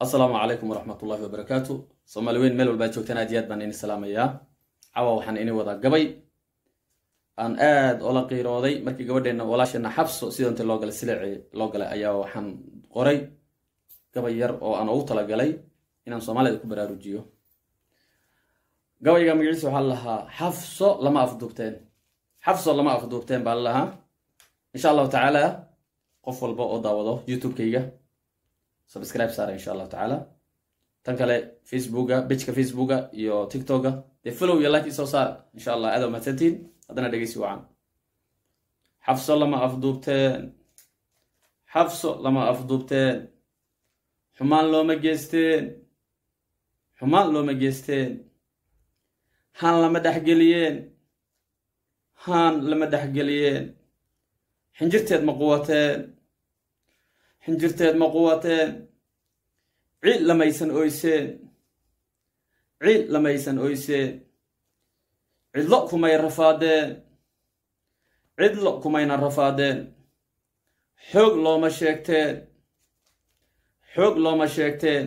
asalaamu calaykum waraxmat ullahi wabarakaatu soomaali weyn meel walbaad joogtaan aad iyo aad baan ini salaamayaa cawa waxaan ini wadaa gabay aan aad ola qiirooday markii gabadheenna walaasheenna xabso sidanta loo galay sileeci loo galay ayaa waxaan qoray gabay yar oo aan ugu talagalay inaan soomaalida ku baraarujiyo gabayga magaciisa waxaa lahaa xafso lama afduubteen xafso lama afduubteen baa lalahaa insha allahu tacaala qof walba oo daawado youtube-kayga subscribe saara insha allahu tacaala tan kale facebooka bejka facebooka iyo tiktoka dee follow iyo like isoo saar insha allah aada mahadsantiin haddana dhegeysi wacan xafso lama afduubteen xafso lama afduubteen xumaan looma geesteen xumaan looma geesteen haan lama dhexgeliyeen haan lama dhexgeliyeen xinjirteed ma quwateen xinjirteed ma quwateen ciid lamaysan oyseen ciid lamaysan oyseen cidlo kumay rafaadeen cidlo kumayna rafaadeen xoog looma sheegteen xoog looma sheegteen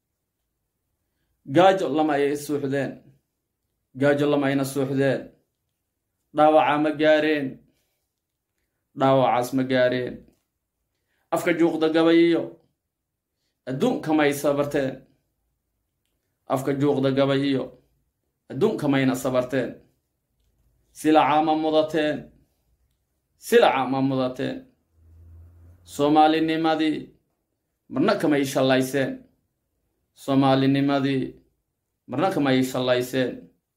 gaajo lama ay suuxdeen gaajo lama ayna suuxdeen dhaawaca ma gaareen dhaawacaas ma gaareen afka juuqda gabayiyo adduunkamay sabarteen afka juuqda gabayiyo adduunkamayna sabarteen silaca ma mudateen silaca ma mudateen soomaalinimadii marna kamay shallayseen soomaalinimadii marna kamay shallayseen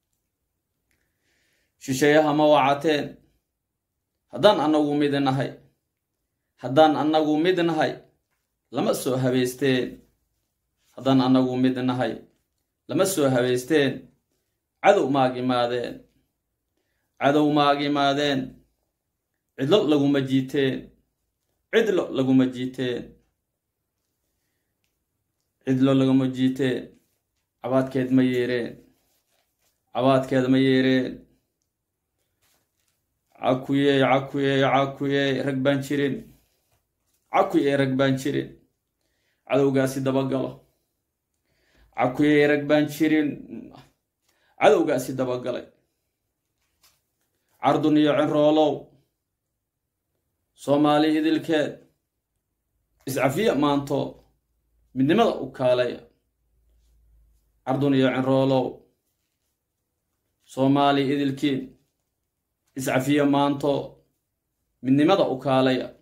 shisheeyaha ma wacateen haddaan annagu mid nahay haddaan annagu mid nahay lama soo habeysteen haddaan annagu mid nahay lama soo habeysteen cadow maagimaadeen cadow maagimaadeen cidlo laguma jiiteen cidlo laguma jiiteen cidlo laguma jiiteen cabaadkeed ma yeereen cabaadkeed ma yeereen cakuyey cakuyey cakuyey rag baan jirin cakuyey rag baan jirin cadowgaasi dabagalo cakuyey rag baan jirin cadowgaasi dabagalay cardun iyo cinroolow soomaali idilkeed iscafiya maanto midnimada u kaalaya cardun iyo cinroolow soomaali idilkiin iscafiya maanto midnimada u kaalaya